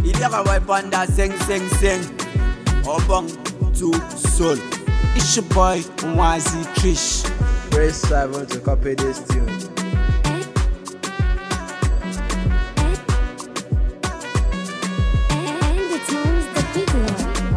Il y aura ouais panda sing sing sing. Oh bon, tout seul. It's your boy, Wazi Trish. Press 7 to copy this tune. And the tunes the people.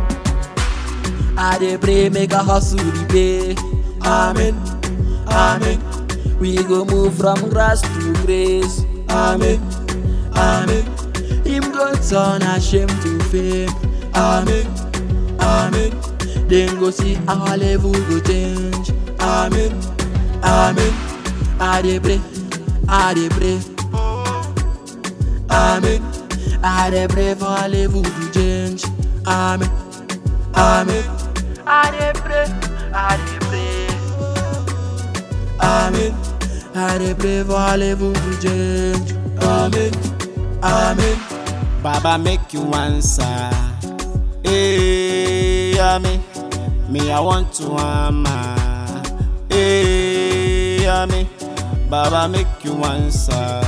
I dey pray make a hustle the pay. Amen, amen. We go move from grass to grace. Amen, amen. Him go turn a shame to fame. Amen, amen. Then go see our level go change. Amen, amen. I dey pray, I dey pray. Amen. I dey pray for our level to change. Amen, amen. I dey pray, I dey pray. Amen. I dey pray for our level to change. Amen, amen. Baba make you answer. Hey, amen. Me, I want to hammer. Hey, amen. Baba make you answer.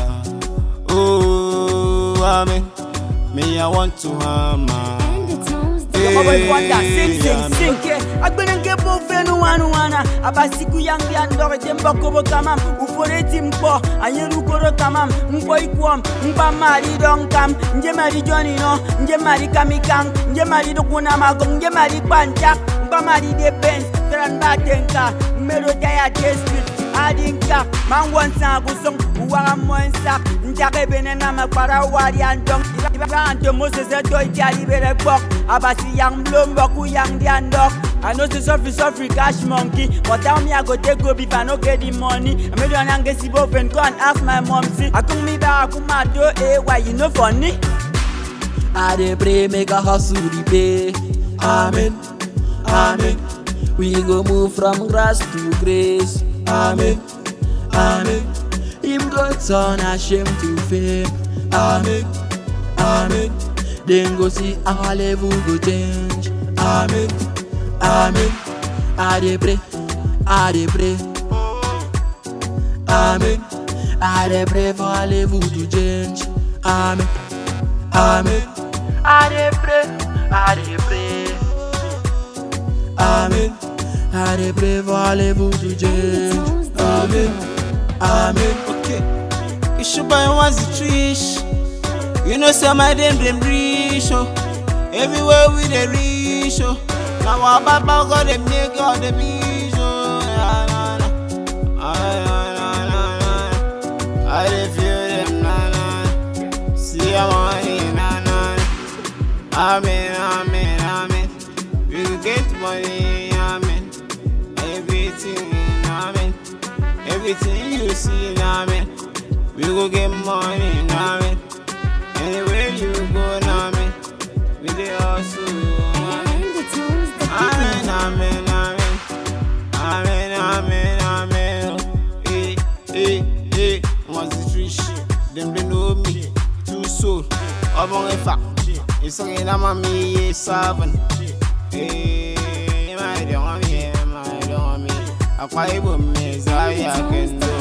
Oh, amen. Me, I want to hammer. And the tunes the Your boy Wanda, sing Hey, sing amen. sing. Okay, agbenenge bo fenu wanu wana. Abasiku yang yang dore jemba kobo kamam. Ufore timpo, anyeru koro kamam. Mpo ikwam, mpa mari donkam. Nje mari Johnny no, nje mari kamikang. Nje mari dokuna magong, nje mari panchak. Mpa mari de Benz, tran batenka. Mero jaya district. adinka mangwan sa kusong uwaka monsak njake bene na makwara wari andong ibante mose se toy jali bere bok abasi yang blombo ku yang diandok I know say suffer suffer cash monkey But tell me I go take go if I no get the money I made one and get si boven go and ask my mom see I come me back come my do eh why you no funny I dey pray make a hustle the pay. Amen, amen. We go move from grass to grace. Amen, amen. Him go turn a shame to fame. Amen, amen. Then go see our level go change. Amen, amen. I dey pray, I dey pray. Amen. I dey pray for our level to change. Amen. Amen. I dey pray, I dey pray. Amen. I dey pray for our level to change. Amen. Amen. Okay. It's your boy Wazi Trish. You know say my dem dem reach oh. Everywhere we dey reach oh. Now our baba God dey make all the beach oh. Na, na, na. Ah, na, na, na, na. I dey feel them na na. See your money na na. Amen, amen, amen. We go get money, amen. Everything, amen. Everything you see, amen. We go get money, amen. Anywhere you go, amen. We dey hustle, amen. And the tunes the Amen, people. amen, amen. Amen, amen, amen. Hey, hey, hey. What's the three shit? Them they know me. Two soul. Among a fact. It's okay, I'm a me, seven. Hey, my don't me, my don't me. I quite would me, so I can do.